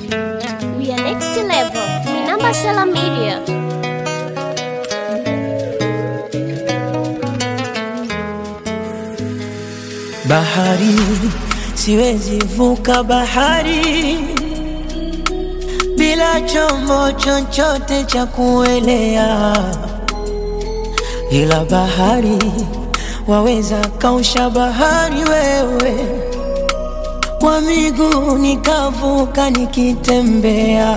We are next level. Minamba Sela Media. Bahari, siwezi vuka bahari bila chombo chochote cha kuelea, ila bahari waweza kausha bahari wewe, kwa miguu nikavuka nikitembea.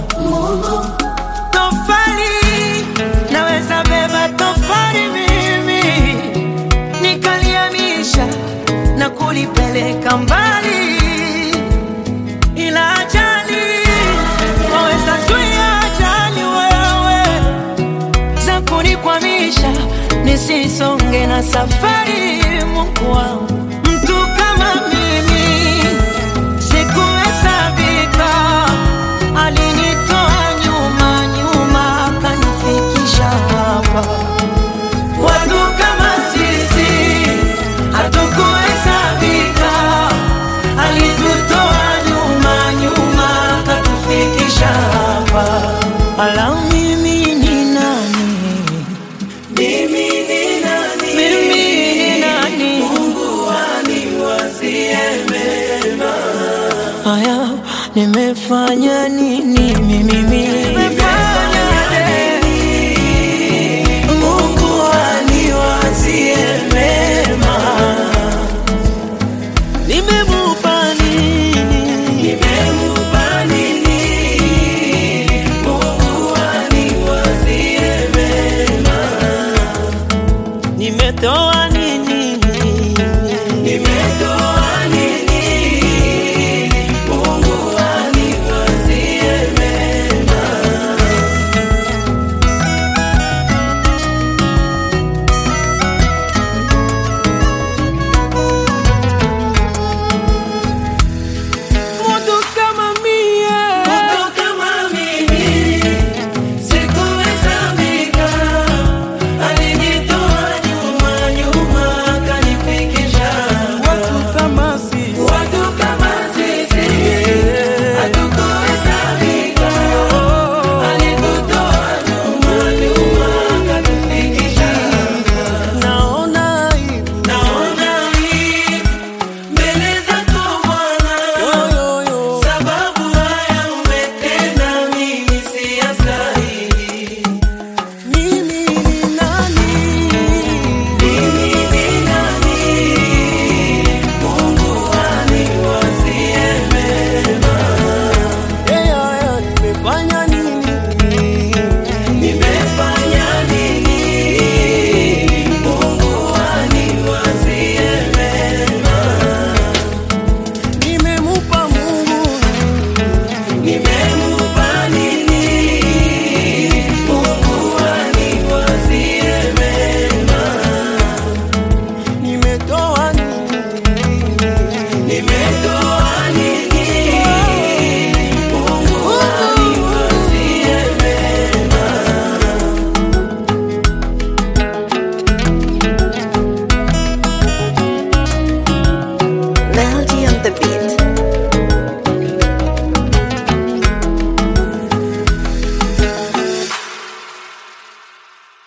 Tofali naweza beba tofali mimi nikaliamisha na kulipeleka mbali, ila ajali waweza zuia ajali wewe za kunikwamisha nisisonge na safari. Mungu wangu, mtu kama mimi sikuhesabika, alinitoa nyuma nyuma akanifikisha hapa. Watu kama sisi hatukuhesabika, alitutoa nyuma nyuma akatufikisha hapa. Ala, mimi ni nani? Mimi ni nani? Mimi ni nani? Mungu aniwazie mema. Haya, nimefanya nini mimi? Nimefanya